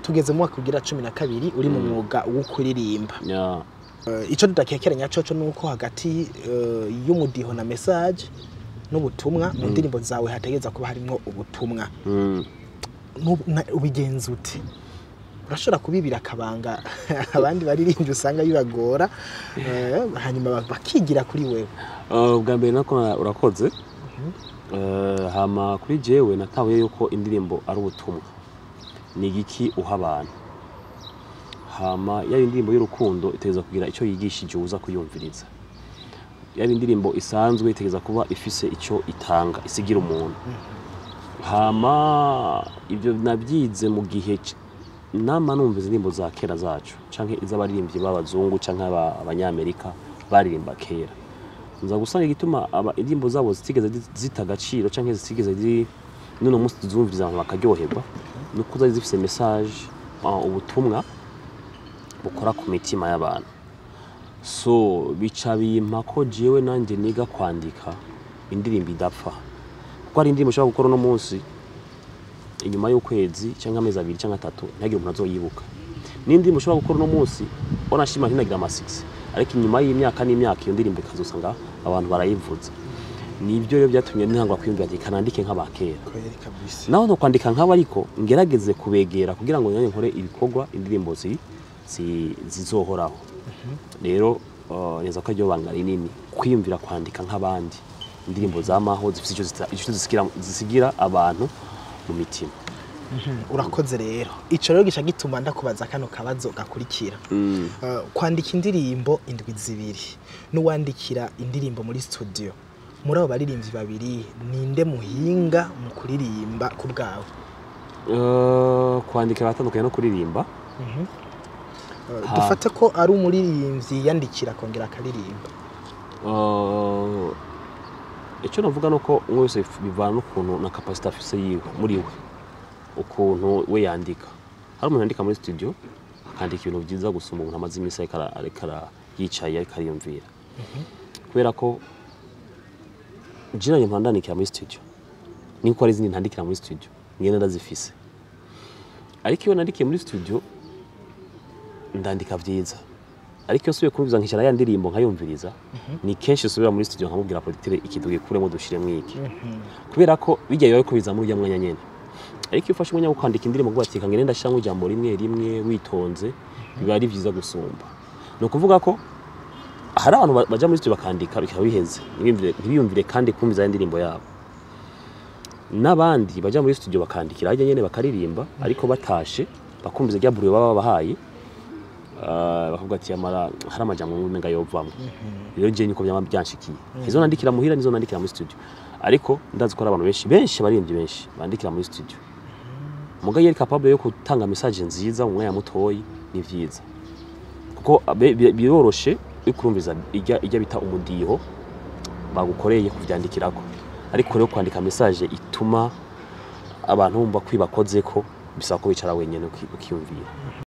tugeze mu mwaka ugira cumi na kabiri uri mu mwuga wo kuririmba ya Eh, ico tudakekeranya coco nuko hagati eh, y'umudiho na message n'ubutumwa mu ndirimbo zawe hategeza kuba harimwo ubutumwa mm. Nubu- na- ubigenza ute urashobora kubibira akabanga abandi baririmbyi usanga bibagora eh, hanyuma ba- bakigira kuri wewe Uh, bwa mbere nako na- urakoze Uh, hama kuri jewe natahuye yuko indirimbo ari ubutumwa ni igiki uha abantu hama yaba indirimbo y'urukundo itegereza kugira icyo yigishije uza kuyumviriza yaba indirimbo isanzwe itegereza kuba ifise icyo itanga isigira umuntu hama ibyo nabyize mu gihe c- nama numva izi ndirimbo za kera zacu canke iz'abaririmbyi b'abazungu canke aba- abanyamerika baririmba kera nza gusanga igituma aba indirimbo zabo zitigeze zi- zita agaciro canke zitigeze ziri n'uno munsi tuzumviriza abantu bakaryoherwa nuko zari zifise message uh, ubutumwa bukora ku mitima y'abantu so bica bimpa ko jewe nanjye niga kwandika indirimbo idapfa kuko hari indirimbo ushobora gukora uno munsi inyuma y'ukwezi cyangwa amezi abiri cyangwa atatu ntihagire umuntu azoyibuka n'indirimbo ushobora gukora uno munsi wanashima ntinagira amasiksi ariko inyuma y'imyaka n'imyaka iyo ndirimbo ikazusanga abantu barayivuza nibyo rero byatumye ntangwa kwiyumvira ati kanandike nk'abakera kweri kabisa naho no kwandika nk'abo ariko ngerageze kubegera kugira ngo nanjye nkore ibikorwa indirimbo zi, zi, zizohoraho rero uh, neza ko aryo banga rinini kwiyumvira kwandika nk'abandi indirimbo zamaho zifite icyo zita- icyo zisigira, zisigira abantu mu mitima urakoze rero ico rero gica gituma ndakubaza kano kabazo gakurikira mm. Eh, kwandika indirimbo indwi zibiri n'uwandikira indirimbo muri studio muri abo baririmbyi babiri ninde muhinga mu kuririmba ku bwawe uh, kwandika biratandukanye no kuririmba Eh, Ha. dufate ko ari umuririmbyi yandikira akongera akaririmba Uh, icyo navuga nuko umwe wese bivana n'ukuntu na kapasite afise yiwe muri we ukuntu we yandika hari umuntu yandika muri studio akandika ibintu byiza gusumba umuntu amaze iminsi ariko ara- ariko ara- yicaye ariko ariyumvira kubera ko jina nyuma ndandikira muri studio niko hari izindi ntandikira muri studio ngenda ndazifise ariko iyo nandikiye muri studio ndandika byiza ariko iyo nsubiye kumviza nkicara ya ndirimbo nkayumviriza ni kenshi usubira muri studio nkamubwira producteur ikintu gikuremo dushiremo iki kubera ko bijya biba ko biza muri ujya mwanya nyene ariko iyo ufashe umwanya wo kwandika indirimbo ngo ati kangene ndashiramo ijambo rimwe rimwe witonze biba ari byiza gusumba ni ukuvuga ko hari abantu ba- baja muri studio bakandika bikaba biheze ntibiyumvire- ntibiyumvire kandi kumviza ya ndirimbo yabo n'abandi baja muri studio bakandikira hajya nyene bakaririmba ariko batashe bakumviza rya buriyo baba babahaye Ah, bakavuga ati amara hari amajambo umenga yovamwo rero je niko byama byanshikiye izo nandikira muhira nizo nandikira muri studio ariko ndazi ko hari abantu benshi benshi baririmbyi benshi bandikira muri studio muga yari capable yo gutanga message nziza mu mwanya mutoyi ni vyiza kuko abe- bi- biroroshe yo kurumviza ijya ijya bita umudiho bagukoreye kuvyandikirako ariko rero kwandika message ituma abantu bumva kwibakozeko bisaba ko wicara wenyene uki- ukiyumvira